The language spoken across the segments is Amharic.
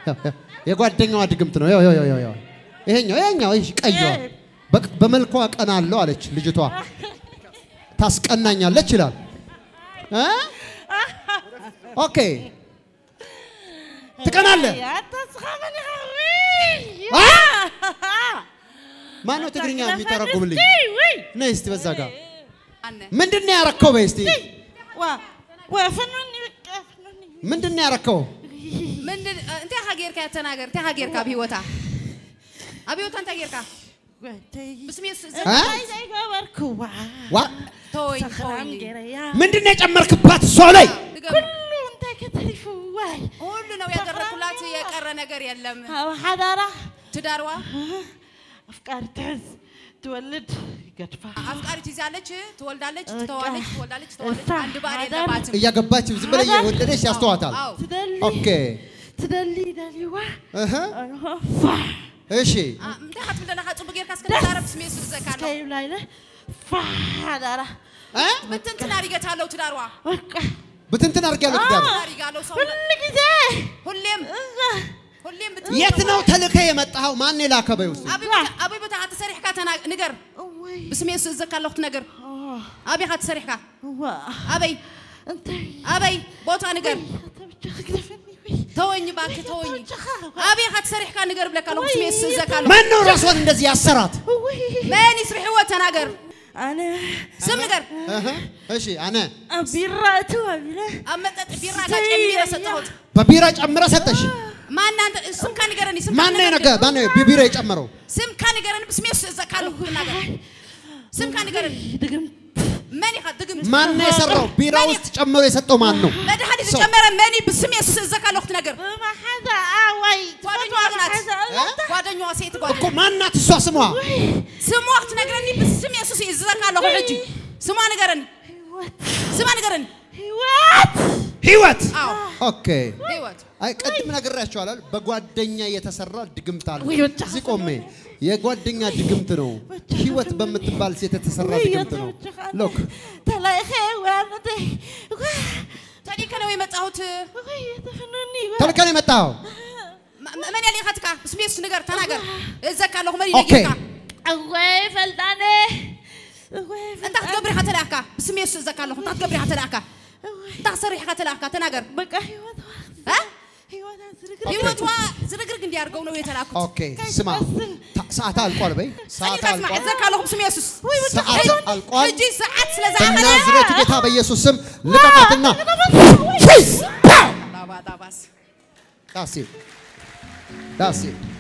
ያው፣ ያው። የጓደኛዋ ድግምት ነው። ያው ያው ያው ያው ይሄኛው ይሄኛው ይሄ ቀይዋ በቅ- በመልኳ ቀና አለው አለች ልጅቷ። ታስቀናኛለች ይላል እ? ኦኬ ትቀናለህ። አ? ማነው ትግርኛ የሚተረጉምልኝ? ነይ እስቲ በዛ ጋር ምንድን ነው ያረከው? በይ እስቲ ምንድን ነው ያረከው? ምንድን እንታይ ኢኻ ጌርካ እያ ተናገር እንታይ ኢኻ ጌርካ ኣብ ሂወታ ኣብ ሂወታ እንታይ ጌርካ ብስሜ አ? ዋ ተወኝ ተወኝ ምንድን ነው የጨመርክባት እሷ ላይ? ድገም። ሁሉ ነው ያደረኩላት የቀረ ነገር የለም ሓዳራ ትዳርዋ ኣፍቃሪ ትሕዝ ትወልድ ገድፋ አፍቃሪ ትይዛለች ትወልዳለች ትተዋለች ትወልዳለች ትተዋለች እሳ አንድ ባል ማዳም የለባትም እያገባች ዝም ብላ እየወደደች ያስተዋታል። አዎ ትደሊ ኦኬ ትደሊ ደሊዋ እህ ፋ እሺ አ- እንታይ ኢኻ ትብል ዘለኻ ፅቡቅ ጌርካ እስከተዛረብ ስሜ ስዘካ ኣሎ ከይብላ ኢለ ፋ ሓዳራ እ? ብትንትና ሪገት ኣለው ትዳርዋ በቃ ብትንትን አድርጊያለሁ ትዳር ሪጋ ኣለው ሰው ኩሉ ግዜ ሁሌም ሁሌም ብት- የት ነው ተልከ የመጣኸው? ማን የላከ በይ ውስጥ ኣበይ ቦታ- ኣበይ ቦታ ኢኻ ተሰሪሕካ ተና- ንገር እወይ ብስሜ ስእዘካ ኣለኹ ነገር ኣበይ ኢኻ ተሰሪሕካ እዋ ኣበይ እንታይ ኣበይ ቦታ ንገር ተብቻ ክግደፈኒ ወይ ተወኝ እባክህ ተወኝ ኣበይ ኢኻ ተሰሪሕካ ንገር ብለካ ኣለኹ ስሜ ስእዘካ ኣለኹ ማን ነው ራሷን እንደዚህ ያሰራት? እወይ መን ይስርሕዎ ተናገር ኣነ ስም ንገር እህ እሺ አነ ኣብ ቢራ እትው ኣቢለ ኣብ መጠጥ ቢራ ጋ ጨሚረ ሰጠሁት በቢራ ጨምረ ሰጠሽ። ማን አንተ ስምካ ንገረኒ ስምካ ማን ነው ንገረኒ። የነገ ማን ነው በቢራ የጨመረው? ስምካ ንገረኒ ብስሜ ስእዘካ ኣለኹ ትናገር ስምካ ንገረኒ ድግምት መን ኢኻ ድግምት ማን ነው የሰራው? ቢራ ውስጥ ጨምሮ የሰጠው ማን ነው? መድሓኒት ሰው። ዝጨመረ መኒ ብስሜ ስእዘካ ኣለኹ ትነገር ብማሓዛ ኣዋይ ጓደኛዋ ናት ጓደኛዋ ሴት ጓደ እኮ ማናት እሷ ስሟ? ስሟ ክትነግረኒ ብስሜ ሱስ እዝዘካ ኣለኹ ሕጂ ስሟ ንገረኒ ህይወት ስማ ንገረኒ ህይወት ህይወት። አዎ ኦኬ ህይወት አይ ቅድም ነግሬያቸዋለሁ። በጓደኛ የተሰራ ድግምት አለ። ውይ ብቻ እዚህ ቆሜ የጓደኛ ድግምት ነው። ህይወት በምትባል ሴት የተሰራ ድግምት ነው። ሎክ ተላይኸ ዋነተይ ተዲከ ነው የመጣሁት ተፈኑኒ ተልከን የመጣኸው መ- መን ያሊኻ ትካ ብስሜ ሱስ ንገር ተናገር እዘካ ኣለኹ መን ኦኬ። ይነጊርካ እወይ ፈልጣነ እወይ እንታ ክትገብር ኢኻ ተላእካ ብስሜ ሱስ እዘካ ኣለኹ እንታ ክትገብር ኢኻ ተላእካ እንታ ክሰሪሕካ ተላእካ ተናገር በቃ ህይወት እ? ህይወት ዝርግር ህይወትዋ ዝርግርግ እንዲያርገው ነው የተላኩት ኦኬ ስማ፣ ታ- ሰዓት አልቋል። በይ ሰዓት ጸኒካ ስማ አልቋል። እዘካ ኣለኹ ብስሜ ሱስ ሰዓት አልቋል። ሕጂ ሰዓት ስለ ዝዓመለ በናዝሬቱ ጌታ በኢየሱስ ስም ልቀቃትና ዳባ ዳባስ ዳሴ ዳሴ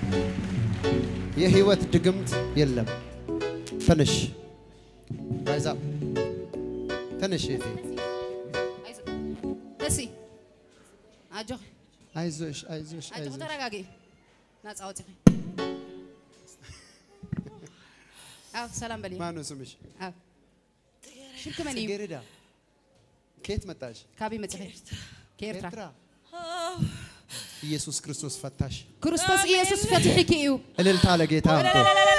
የህይወት ድግምት የለም። ትንሽ ራይዛ ትንሽ እህቴ እሲ ኣጆኺ አይዞሽ አይዞሽ ኣጆኺ አይዞሽ ተረጋጊ ናፃ ወፂኺ ኣው ሰላም በሊ ማን ነው ስምሽ? ኣው ሽርክ መን እዩ ጽጌረዳ ከየት መጣሽ? ካበይ መፂኺ ከኤርትራ ኤርትራ። ኢየሱስ ክርስቶስ ፈታሽ። ክርስቶስ ኢየሱስ ፈትሒኪ እዩ እልልታ ለጌታ አምጡ።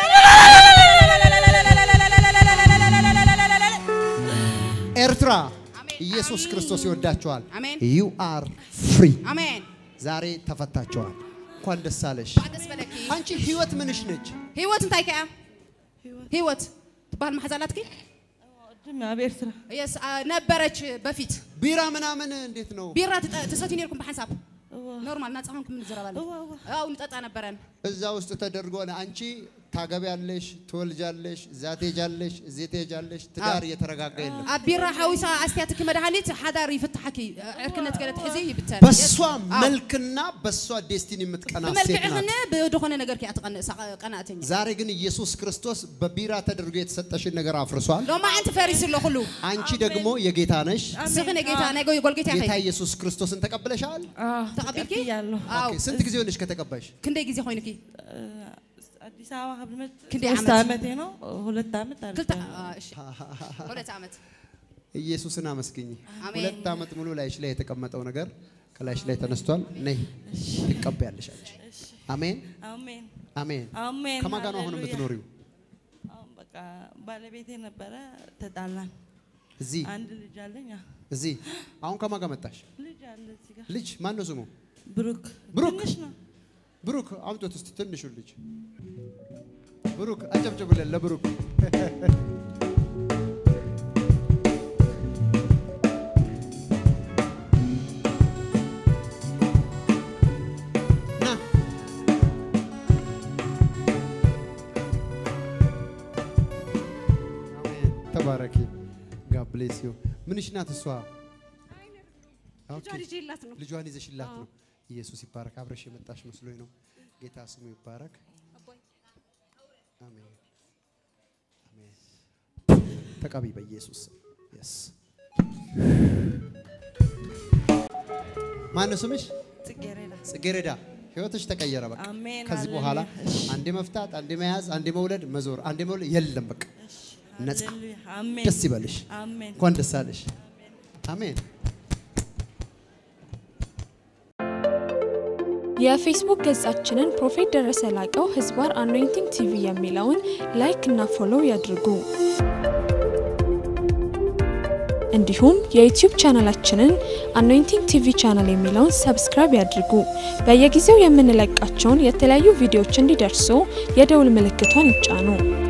ኤርትራ አሜን። ኢየሱስ ክርስቶስ ይወዳቸዋል። አሜን ዩ አር ፍሪ። ኣሜን ዛሬ ተፈታቸዋል። እንኳን ደስ አለሽ። ደስ በለኪ አንቺ ህይወት ምንሽ ነች? ህይወት እንታይ ከያ ህይወት ትበሃል ማሕዛላትኪ ድማ ኣብ ኤርትራ የስ ነበረች በፊት ቢራ ምናምን እንዴት ነው? ቢራ ትጠ- ትሰትዩ ነርኩም ብሓንሳብ ኖርማል ናፃ ኮንኩም ንዘረባለን እዋ፣ እዋ። አው ንጠጣ ነበረን እዛ ውስጥ ተደርጎ ነው አንቺ ታገቢያለሽ፣ ትወልጃለሽ፣ እዛ ትሄጃለሽ፣ እዚህ ትሄጃለሽ። ትዳር እየተረጋጋ የለም። ኣብ ቢራ ሓዊሳ ኣስትያትኪ መድሃኒት ሓዳር ይፍታሐኪ ዕርክነት ገለ ትሕዚ ይብተን በሷ መልክና በሷ ዴስቲኒ የምትቀና ሴት ብመልክዕኽን ናት። ብድኾነ ነገር ከያ ትቐንእ ቀናእተኛ ዛሬ ግን ኢየሱስ ክርስቶስ በቢራ ተደርጎ የተሰጠሽን ነገር አፍርሷል። ሎማ ዓንቲ ፈሪስ ኣሎ ኩሉ አንቺ ደግሞ የጌታ ነሽ። ስኽነ ጌታ ናይ ጎይ ጎልጌታ ጌታ ኸይ ኢየሱስ ክርስቶስን ተቀብለሻል? ተቐቢልኪ ተቀብያለሁ። ኣው ኦኬ፣ ስንት ጊዜ ሆነሽ ከተቀባሽ? ክንደይ ግዜ ኮይኑኪ ኣዲስ ኣበባ ካብ ልመት ክንደይ ሶስት ዓመት? ዓመት ነው ሁለት ዓመት ክልተ አልፈ አ፣ እሺ ሁለት ዓመት ኢየሱስን አመስግኝ። አሜን። ሁለት ዓመት ሙሉ ላይሽ ላይ የተቀመጠው ነገር ከላይሽ ላይ ተነስቷል። ነይ ትቀበያለሽ አንቺ። አሜን አሜን አሜን። አሜን ከማን ጋር ነው አሁን ሃሌሉያ። የምትኖሪው? አሁን በቃ ባለቤቴ ነበረ ተጣላን። እዚህ አንድ ልጅ አለኝ። አዎ፣ እዚህ። አሁን ከማን ጋር መጣሽ? ልጅ አለ እዚህ ጋር ልጅ ማን ነው ስሙ? ብሩክ ብሩክ። ትንሽ ነው። ብሩክ አምጦት እስቲ ትንሹ ልጅ ብሩክ አጨብጭቡልን ለብሩክ። ና አሜን። ተባረኪ። ጋድ ብሌስ ዩ። ምንሽ ናት እሷ? ኦኬ። ልጇን ይዤላት ነው። ልጇን ይዘሽላት ነው። ኢየሱስ ይባረክ። አብረሽ የመጣሽ መስሎኝ ነው። ጌታ ስሙ ይባረክ። አሜን አሜን። ተቀቢ በኢየሱስ የስ ማነው ስምሽ? ጽጌረዳ ጽጌረዳ። ህይወትሽ ተቀየረ። በቃ አሜን፣ ከዚህ ሃሌሉያ። በኋላ እሺ። አንዴ መፍታት፣ አንዴ መያዝ፣ አንዴ መውለድ፣ መዞር፣ አንዴ መውለድ የለም። በቃ ነፃ። ሃሌሉያ። አሜን ደስ ይበልሽ። አሜን እንኳን ደስ አለሽ። አሜን። የፌስቡክ ገጻችንን ፕሮፌት ደረሰ ላቀው ህዝባር አኖይንቲንግ ቲቪ የሚለውን ላይክ እና ፎሎው ያድርጉ። እንዲሁም የዩቲዩብ ቻናላችንን አኖይንቲንግ ቲቪ ቻናል የሚለውን ሰብስክራይብ ያድርጉ። በየጊዜው የምንለቃቸውን የተለያዩ ቪዲዮዎች እንዲደርሱ የደውል ምልክቷን ይጫኑ።